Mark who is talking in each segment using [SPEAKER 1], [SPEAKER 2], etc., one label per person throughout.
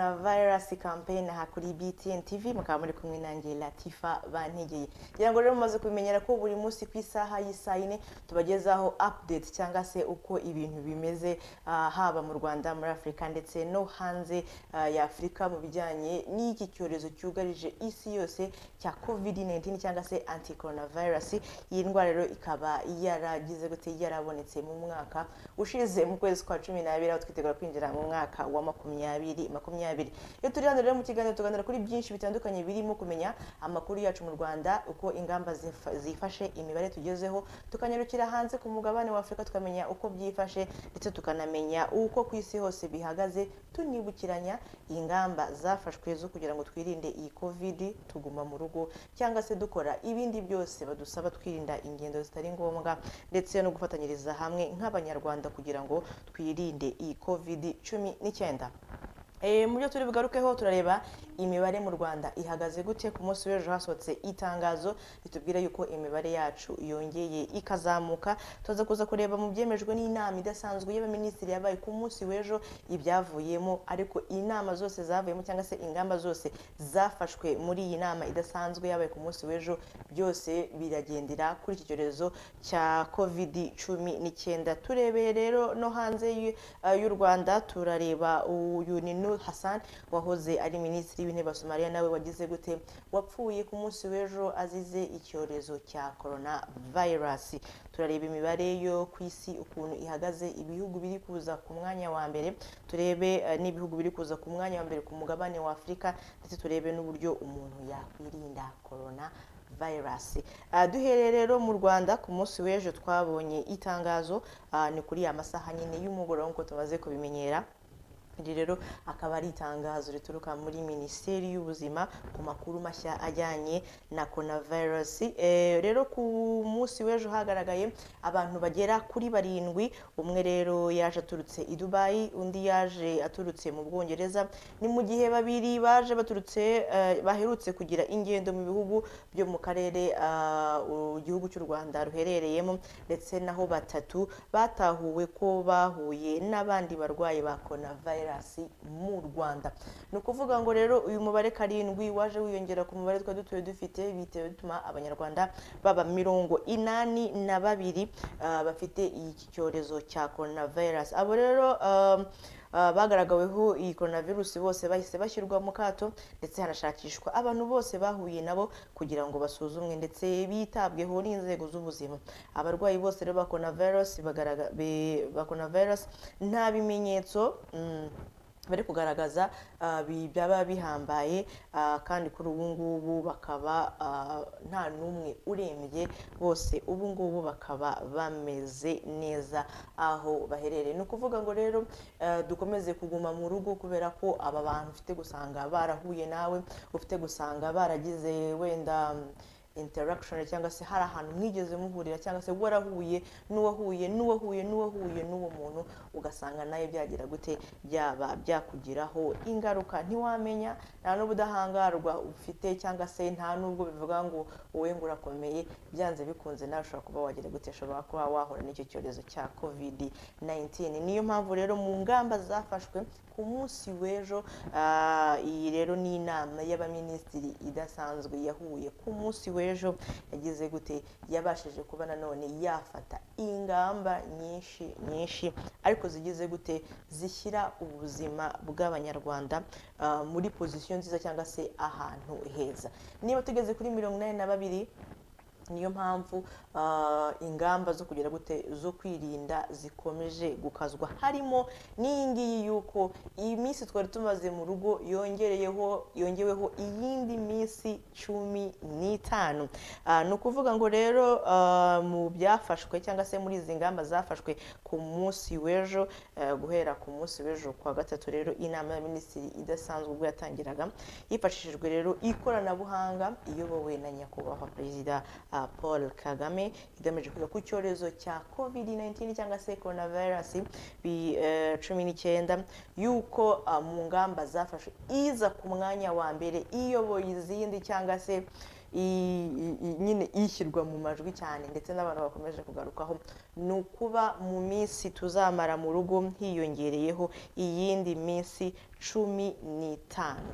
[SPEAKER 1] Galaxy Campaign aha kuri BTN TV mukaba muri kumwe nanjye Latifa Bantegeye kugira ngo rero mumaze kubimenyera ko buri munsi ku isaha y'isaa yine tubagezaho update cyangwa se uko ibintu bimeze ah, haba mu Rwanda muri Afurika ndetse no hanze ah, ya Afurika mu bijyanye n'iki cyorezo cyugarije isi yose cya COVID-19 cyangwa se anti coronavirus iyi ndwara rero ikaba yaragize gute yarabonetse mu mwaka ushize mu kwezi kwa cumi n'abiri aho twitegura kwinjira mu mwaka wa makumyabiri makumyabiri iyo turi hano rero mu kiganiro tuganira kuri byinshi bitandukanye birimo kumenya amakuru yacu mu rwanda uko ingamba zifa- zifashe imibare tugezeho tukanyarukira hanze ku mugabane wa afurika tukamenya uko byifashe ndetse tukanamenya uko ku isi hose bihagaze tunibukiranya ingamba zafashwe zo kugira ngo twirinde iyi covid tuguma mu rugo cyangwa se dukora ibindi byose badusaba twirinda ingendo zitari ngombwa ndetse no gufatanyiriza hamwe nk'abanyarwanda kugira ngo twirinde iyi covid cumi n'icyenda Eh, mu byo turi bugarukeho turareba imibare mu rwanda ihagaze gute ku munsi w'ejo hasohotse itangazo ritubwira yuko imibare yacu yongeye ikazamuka tuza kuza kureba mu byemejwe n'inama idasanzwe y'abaminisitiri yabaye ku munsi w'ejo ibyavuyemo ariko inama zose zavuyemo cyangwa se ingamba zose zafashwe muri iyi nama idasanzwe yabaye ku munsi w'ejo byose biragendera kuri iki cyorezo cya covid cumi n'icyenda turebeye rero no hanze y'u- eh, y'u rwanda turareba uyu ni Nur Hassan wahoze ari minisitiri w'intebe wa Somalia nawe wagize gute wapfuye ku munsi w'ejo azize icyorezo cya coronavirus turareba imibare yo ku isi ukuntu ihagaze ibihugu biri kuza ku mwanya wa mbere turebe eh, n'ibihugu biri kuza ku mwanya wa mbere ku mugabane wa Afurika ndetse turebe n'uburyo umuntu yakwirinda corona virus Ah, duhereye rero mu rwanda ku munsi w'ejo twabonye itangazo ah, ni kuri amasaha nyine y'umugoroba nk'uko tumaze kubimenyera iri rero akaba ari itangazo rituruka muri minisiteri y'ubuzima ku makuru mashya ajyanye na coronavirus Eh, rero ku munsi w'ejo hagaragaye abantu bagera kuri barindwi umwe rero yaje aturutse i dubayi undi yaje aturutse mu bwongereza ni mu gihe babiri baje baturutse eh, baherutse kugira ingendo mu bihugu byo mu karere ah, u- igihugu cy'u rwanda ruherereyemo ndetse naho batatu batahuwe ko bahuye n'abandi barwayi ba coronavirus mu rwanda ni ukuvuga ngo rero uyu mubare karindwi waje wiyongera ku mubare twari dutuye dufite bitewe bituma abanyarwanda baba mirongo inani na babiri ah, bafite iki cyorezo cya coronavirus abo rero ah, ah, bagaragaweho iyi coronavirus bose bahise bashyirwa mu kato ndetse hanashakishwa abantu bose bahuye nabo kugira ngo basuzumwe ndetse bitabweho n'inzego z'ubuzima abarwayi bose rero ba coronavirus bagaragaza ba coronavirus nta bimenyetso mm, bari kugaragaza ah, bi- byaba bihambaye ah, kandi kuri ubu ngubu bakaba ah, nta n'umwe urembye bose ubu ngubu bakaba bameze neza aho baherereye ni ukuvuga ngo rero ah, dukomeze kuguma mu rugo kubera ko aba bantu ufite gusanga barahuye nawe ufite gusanga baragize wenda mm, interaction cyangwa se hari ahantu mwigeze muhurira cyangwa se warahuye n'uwahuye n'uwahuye n'uwahuye n'uwo muntu ugasanga nawe byagira gute byaba byakugiraho ingaruka ntiwamenya nta n'ubudahangarwa ufite cyangwa se nta n'ubwo bivuga ngo wowe ngo urakomeye byanze bikunze nawe ushobora kuba wagira gute ushobora kuba wahura n'icyo cyorezo cya covid 19 niyo mpamvu rero mu ngamba zafashwe ku munsi w'ejo ah, iyi rero ni inama y'abaminisitiri idasanzwe yahuye ku munsi w'ejo yagize gute yabashije kuba nanone yafata ingamba nyinshi nyinshi ariko zigize gute zishyira ubuzima bw'abanyarwanda ah, muri pozisiyo nziza cyangwa se ahantu heza niba tugeze kuri mirongo inani na babiri niyo mpamvu ah, ingamba zo kugira gute zo kwirinda zikomeje gukazwa harimo n'iyi ngiyi yuko iyi minsi twari tumaze mu rugo yongereyeho yongeweho iyindi minsi cumi n'itanu Ah, ni ukuvuga ngo rero ah, mu byafashwe cyangwa se muri izi ngamba zafashwe ku munsi w'ejo eh, guhera ku munsi w'ejo kwa gatatu rero inama y'abaminisitiri idasanzwe ubwo yatangiraga hifashishijwe rero ikoranabuhanga iyobowe na nyakubahwa perezida ah, paul kagame igamije kwiga ku cyorezo cya covid 19 cyangwa se coronavirus bi- eh, cumi n'icyenda yuko ah, mu ngamba zafashwe iza ku mwanya wa mbere iyoboye izindi cyangwa se i- i- nyine ishyirwa mu majwi cyane ndetse n'abantu bakomeje kugarukaho ni ukuba mu minsi tuzamara mu rugo hiyongereyeho iyindi minsi cumi n'itanu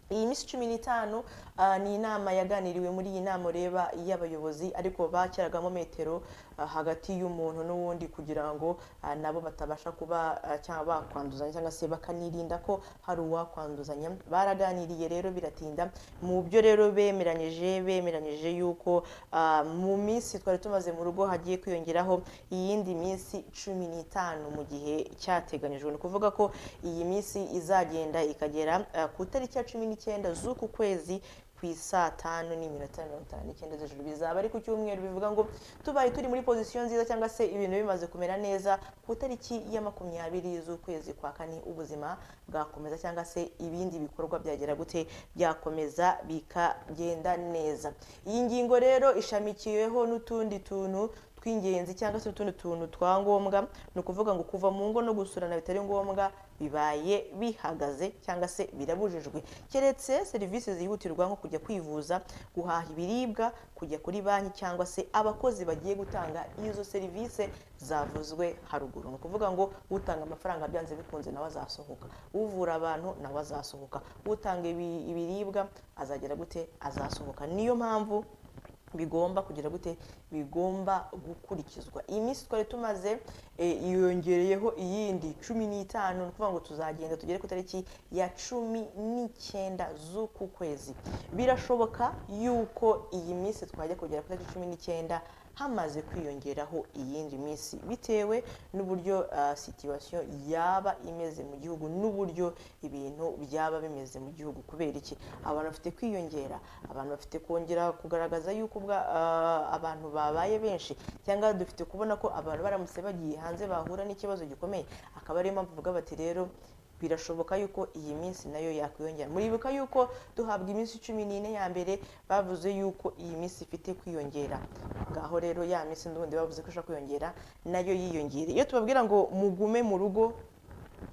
[SPEAKER 1] iyi minsi cumi n'itanu ah, ni inama yaganiriwe muri iyi nama ureba y'abayobozi ariko bakiragamo metero ah, hagati y'umuntu n'uwundi kugira ngo ah, nabo batabasha kuba ah, cyangwa bakwanduzanya cyangwa se bakanirinda ko hari uwakwanduzanya baraganiriye rero biratinda mu byo rero bemeranyije bemeranyije yuko ah, mu minsi twari tumaze mu rugo hagiye kwiyongeraho iyindi minsi cumi n'itanu mu gihe cyateganyijwe ni ukuvuga ko iyi minsi izagenda ikagera ah, ku itariki ya cumi n'icyenda z'uku kwezi ku isaa tanu n'iminota mirongo itanu n'icyenda z'ijoro bizaba ari ku cyumweru bivuga ngo tubaye turi muri pozisiyo nziza cyangwa se ibintu bimaze kumera neza ku itariki ya makumyabiri z'ukwezi kwa kane ubuzima bwakomeza cyangwa se ibindi bikorwa byagera gute byakomeza bikagenda neza iyi ngingo rero ishamikiyeho n'utundi tuntu tw'ingenzi cyangwa se utundi tuntu twa ngombwa ni ukuvuga ngo kuva mu ngo no gusurana bitari ngombwa bibaye bihagaze cyangwa se birabujijwe keretse serivisi zihutirwa nko kujya kwivuza guhaha ibiribwa kujya kuri banki cyangwa se abakozi bagiye gutanga izo serivisi zavuzwe haruguru ni ukuvuga ngo utanga amafaranga byanze bikunze nawe azasohoka uvura abantu nawe azasohoka utanga ibi- ibiribwa azagera gute azasohoka niyo mpamvu bigomba kugira gute bigomba gukurikizwa iyi minsi twari tumaze eh, yongereyeho iyindi cumi n'itanu ni ukuvuga ngo tuzagenda tugere ku itariki ya cumi n'icyenda z'uku kwezi birashoboka yuko iyi minsi twajya kugera ku itariki cumi n'icyenda hamaze kwiyongeraho iyindi minsi bitewe n'uburyo ah, situwasiyo yaba imeze mu gihugu n'uburyo ibintu byaba bimeze mu gihugu kubera iki abantu bafite kwiyongera abantu bafite kongera kugaragaza yuko ubwa- ah, abantu babaye benshi cyangwa dufite kubona ko abantu baramutse bagiye hanze bahura n'ikibazo gikomeye akaba ariyo mpamvu uvuga bati rero birashoboka yuko iyi minsi nayo yakwiyongera muribuka yuko duhabwa iminsi cumi n'ine ya mbere bavuze yuko iyi minsi ifite kwiyongera ngaho rero ya minsi n'ubundi bavuze ko ishobora kwiyongera nayo yiyongera iyo tubabwira ngo mugume mu rugo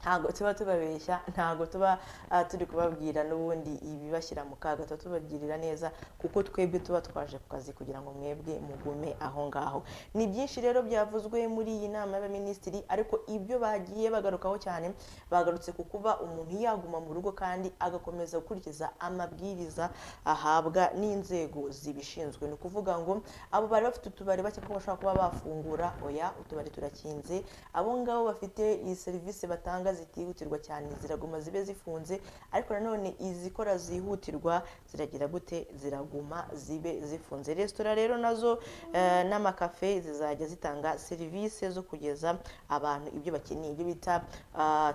[SPEAKER 1] ntabwo tuba tubabeshya ntabwo tuba ah, turi kubabwira n'ubundi ibibashyira mu kaga tuba tubabwirira neza kuko twebwe tuba twaje ku kazi kugira ngo mwebwe mugume aho ngaho ni byinshi rero byavuzwe muri iyi nama y'abaminisitiri ariko ibyo bagiye bagarukaho cyane bagarutse ku kuba umuntu yaguma mu rugo kandi agakomeza gukurikiza amabwiriza ahabwa n'inzego zibishinzwe ni ukuvuga ngo abo bari bafite utubari bake ko bashobora kuba bafungura oya utubari turakinze abo ngabo bafite iyi serivisi batanga zitihutirwa cyane ziraguma zibe zifunze ariko nanone izikora zihutirwa ziragira gute ziraguma zibe zifunze resitora rero nazo eh, n'amakafe zizajya zitanga serivisi zo kugeza abantu ibyo bakeneye ibyo bita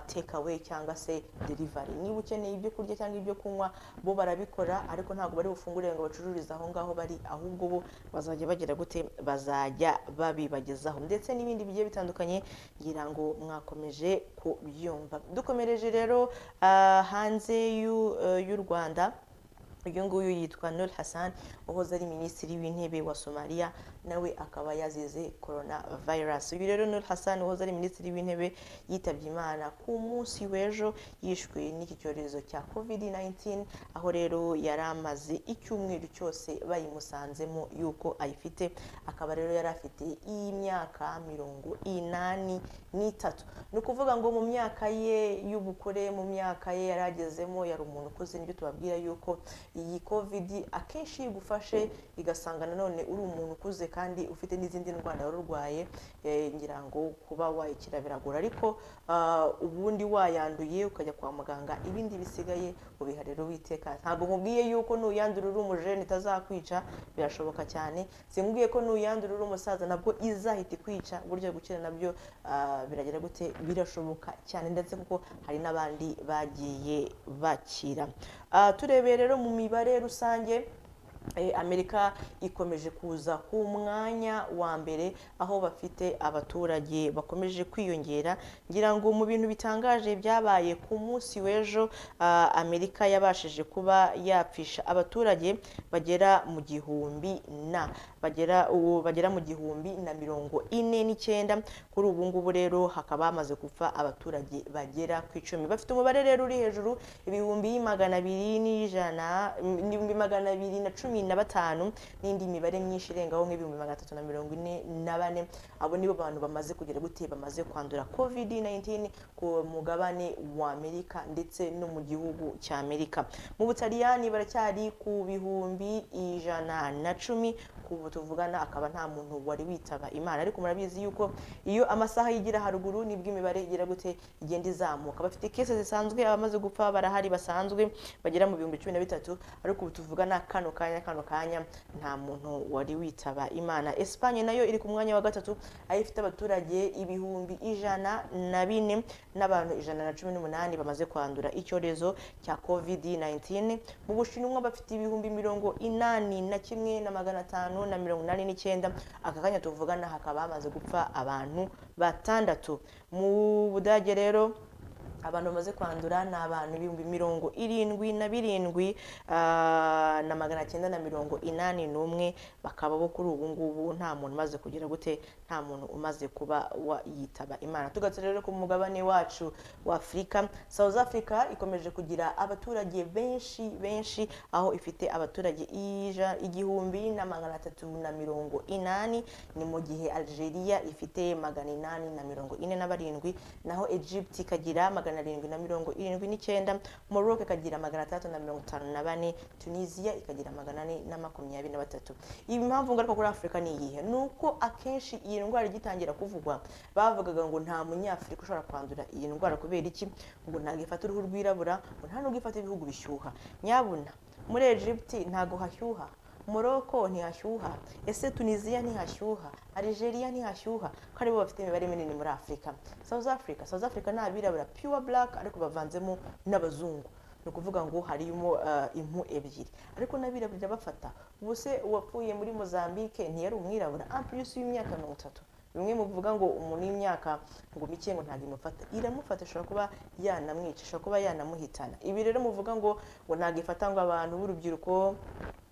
[SPEAKER 1] take away cyangwa se delivery niba ukeneye ibyo kurya cyangwa ibyo kunywa bo barabikora ariko ntabwo bari bufungurire ngo bacururize aho ngaho bari ahubwo bo bazajya bagira gute bazajya babibagezaho ndetse n'ibindi bigiye bitandukanye ngira ngo mwakomeje kubyumva dukomereje rero ah, hanze y'u- eh, y'u rwanda uyu nguyu yitwa Nur Hassan uhoze ari minisitiri w'intebe wa Somalia nawe akaba yazize corona virus uyu rero Nur Hassan uhoze ari minisitiri w'intebe yitabye Imana ku munsi w'ejo yishwe n'iki cyorezo cya COVID-19 aho rero yari amaze icyumweru cyose bayimusanzemo yuko ayifite akaba rero yari afite imyaka mirongo inani n'itatu ni ukuvuga ngo mu myaka ye y'ubukure mu myaka ye yari agezemo yari umuntu ukuze nibyo tubabwira yuko iyi covid akenshi iyo igufashe igasanga nanone uri umuntu ukuze kandi ufite n'izindi ndwara wari urwaye eh, ngira ngo kuba wayikira biragora ariko ah, ubundi wayanduye ukajya kwa muganga ibindi bisigaye ubiha rero witekanye ntabwo nkubwiye yuko nuyandura uri umujene itazakwica birashoboka cyane simbwiye ko nuyandura uri umusaza nabwo izahita ikwica burya gukira nabyo ah, biragera gute birashoboka cyane ndetse kuko hari n'abandi bagiye bakira Ah, turebeye rero mu mibare rusange eh, amerika ikomeje kuza ku mwanya wa mbere aho bafite abaturage bakomeje kwiyongera ngira ngo mu bintu bitangaje byabaye ku munsi w'ejo ah, amerika yabashije kuba yapfisha abaturage bagera mu gihumbi na bagera ubu bagera mu gihumbi na mirongo ine n'icyenda kuri ubu ngubu rero hakaba hamaze gupfa abaturage bagera ku icumi bafite umubare rero uri hejuru ibihumbi magana abiri n'ijana ibihumbi magana abiri na cumi cumi na batanu n'indi mibare myinshi irengaho nk'ibihumbi magana atatu na mirongo ine na bane abo nibo bantu bamaze kugira gute bamaze kwandura covid 19 ku mugabane wa amerika ndetse no mu gihugu cya amerika mu butaliyani baracyari ku bihumbi ijana na cumi ubu tuvugana akaba nta muntu wari witaba imana ariko murabizi yuko iyo amasaha yigira haruguru nibwo imibare igira gute igenda izamuka bafite kese zisanzwe abamaze gupfa barahari basanzwe bagera mu bihumbi cumi na bitatu ariko ubu tuvugana kano kanya kano kanya nta muntu wari witaba imana esipanye nayo iri ku mwanya wa gatatu aho ifite abaturage ibihumbi ijana na bine n'abantu ijana na cumi n'umunani bamaze kwandura icyorezo cya kovidi 19 mu bushinwa bafite ibihumbi mirongo inani na kimwe na magana atanu na mirongo inani n'icyenda aka kanya tuvugana hakaba hamaze gupfa abantu batandatu mu budage rero abantu bamaze kwandura ni abantu ibihumbi mirongo irindwi na birindwi ah, na magana cyenda na mirongo inani n'umwe bakaba bo kuri ubu ngubu nta muntu umaze kugira gute nta muntu umaze kuba wa yitaba imana tugatse rero ku mugabane wacu wa afurika south africa ikomeje kugira abaturage benshi benshi aho ifite abaturage ija- igihumbi na magana atatu na mirongo inani ni mu gihe algeria ifite magana inani na mirongo ine na barindwi naho egypt ikagira magana arindwi na mirongo irindwi n'icyenda morocco ikagira magana atandatu na mirongo itanu na bane tunisia ikagira magana ane na makumyabiri na batatu iyi mpamvu ngaruka kuri afurika ni iyihe ni uko akenshi iyi ndwara igitangira kuvugwa bavugaga ngo nta munyafurika ushobora kwandura iyi ndwara kubera iki ngo ntabwo ifata uruhu rwirabura ngo nta nubwo ifata ibihugu bishyuha nyabuna muri egypt ntabwo hashyuha Morocco ntihashyuha ese tunisiya ntihashyuha algeria ntihashyuha ko aribo bafite imibare minini muri afurika south africa south africa ni abirabura pure black ariko bavanzemo n'abazungu ni ukuvuga ngo harimo eh, impu ebyiri ariko n'abirabura bafata ubu se uwapfuye muri mozambique ntiyari umwirabura ampirisi w'imyaka mirongo itatu bimwe muvuga ngo umuntu w'imyaka ngo mike ngo ntabwo imufata iramufata ishobora kuba yanamwica ishobora kuba yanamuhitana ibi rero muvuga ngo ngo ntabwo ifata ngo abantu b'urubyiruko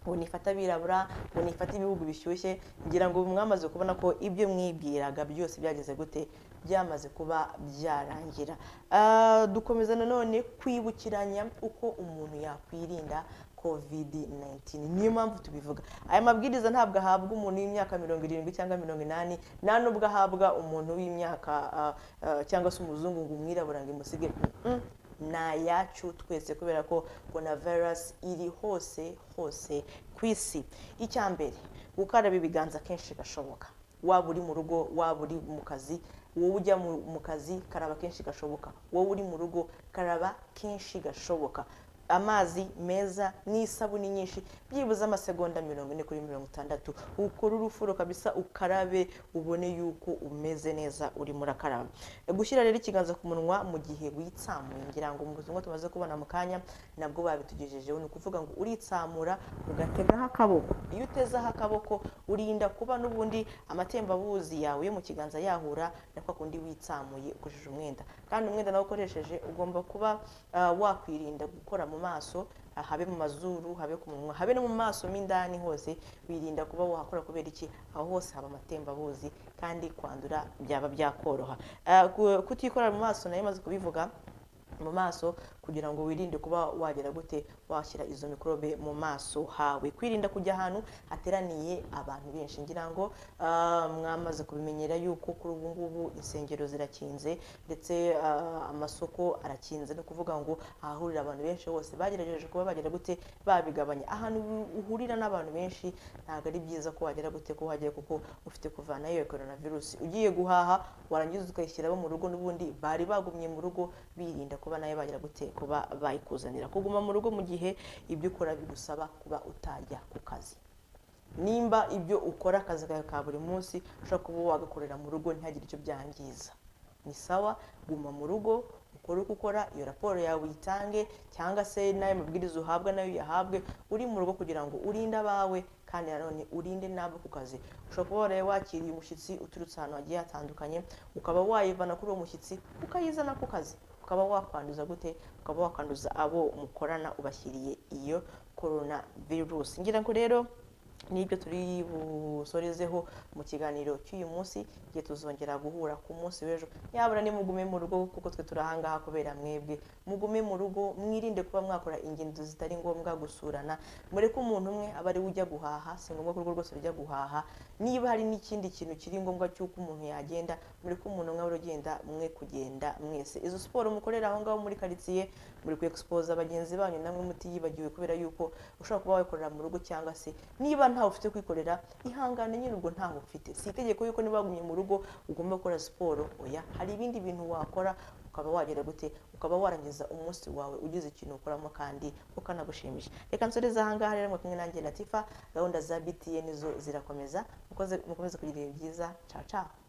[SPEAKER 1] ngo nifate abirabura ngo nifate ibihugu bishyushye ngira ngo ubu mwamaze kubona ko ibyo mwibwiraga byose byageze gute byamaze kuba byarangira Ah, dukomeza nanone kwibukiranya uko umuntu yakwirinda kovidi 19 niyo mpamvu tubivuga aya mabwiriza ntabwo ahabwa umuntu w'imyaka mirongo irindwi cyangwa mirongo inani nta n'ubwo ahabwa umuntu w'imyaka ah, ah, cyangwa se umuzungu ngo umwirabura ngo imusige Mm-mm. ni ayacu twese kubera ko coronavirus iri hose hose ku isi icya mbere gukaraba ibiganza kenshi gashoboka waba uri mu rugo waba uri mu kazi wowe ujya mu- mu kazi karaba kenshi gashoboka wowe uri mu rugo karaba kenshi gashoboka amazi meza n'isabune nyinshi byibuze amasegonda mirongo ine kuri mirongo itandatu ukore urufuro kabisa ukarabe ubone yuko umeze neza urimo urakaraba gushyira rero ikiganza ku munwa mu gihe witsamuye ngira ngo mu buzima tumaze kubona mu kanya nabwo babitugejejeho ni ukuvuga ngo uritsamura ugategaho akaboko iyo utezeho akaboko urinda kuba n'ubundi amatembabuzi yawe yo mu kiganza yahura na kwa kundi witsamuye ukoresheje umwenda kandi umwenda nawe ukoresheje ugomba kuba ah, wakwirinda gukora mu maso ah, habe mu mazuru habe ku munwa habe no mu maso mo indani hose wirinda kuba wakora kubera iki aho hose haba amatembabuzi kandi kwandura byaba byakoroha Ah, ku- kutikorera mu maso nayo maze kubivuga mu maso kugira ngo wirinde kuba wagera gute washyira izo mikorobe mu maso hawe kwirinda kujya ahantu hateraniye abantu benshi ngira ngo ah, mwamaze kubimenyera yuko kuri ubu ngubu insengero zirakinze ndetse ah, amasoko arakinze ni ukuvuga ngo ahahurira abantu benshi hose bagerageje kuba bagera gute babigabanya ahantu uhurira n'abantu benshi ntabwo ari byiza ko wagera gute ko wajyayo kuko ufite kuvanayo iyo coronavirus ugiye guhaha warangiza ukayishyiramo mu rugo n'ubundi bari bagumye mu rugo birinda kuba nayo bagira gute kuba bayikuzanira kuguma mu rugo mu gihe ibyo ukora bigusaba kuba utajya ku kazi nimba ibyo ukora akazi kawe ka buri munsi ushobora kuba wagakorera mu rugo ntihagire icyo byangiza ni sawa guma mu rugo ukore uko ukora iyo raporo yawe uyitange cyangwa se n'ayo mabwiriza uhabwa nayo uyahabwe uri mu rugo kugira ngo urinde abawe kandi nanone urinde n'abo ku kazi ushobora kuba waraye wakiriye umushyitsi uturutse ahantu hagiye hatandukanye ukaba wayivana kuri uwo mushyitsi ukayizana ku kazi ukaba wakwanduza gute ukaba wakwanduza abo mukorana ubashyiriye iyo korona virusi ngira ngo rero nibyo turi busorezeho mu kiganiro cy'uyu munsi igihe tuzongera guhura ku munsi w'ejo nyabura nimugume mu rugo kuko twe turi ahangaha kubera mwebwe mugume mu rugo mwirinde kuba mwakora ingendo zitari ngombwa gusurana mureke umuntu umwe aba ari we ujya guhaha si ngombwa ko urugo rwose rujya guhaha niba hari n'ikindi kintu kiri ngombwa cy'uko umuntu yagenda mureke umuntu umwe aba ugenda mwe kugenda mwese izo siporo mukorera aho ngaho muri karitsiye muri ku egisipoza bagenzi banyu namwe mutiyibagiwe kubera yuko ushobora kuba wakorera mu rugo cyangwa se niba ntawe ufite kwikorera ihangane nyine ubwo ntawe ufite si itegeko yuko niba wagumye mu rugo ugomba gukora siporo oya hari ibindi bintu wakora ukaba wagera gute ukaba warangiza umunsi wawe ugize ikintu ukoramo kandi ukanagushimisha reka nsoreze ahangaha rero mwakumwe nanjye latifa gahunda za btn zo zirakomeza mukoze- mukomeze kugira ibihe byiza cacaho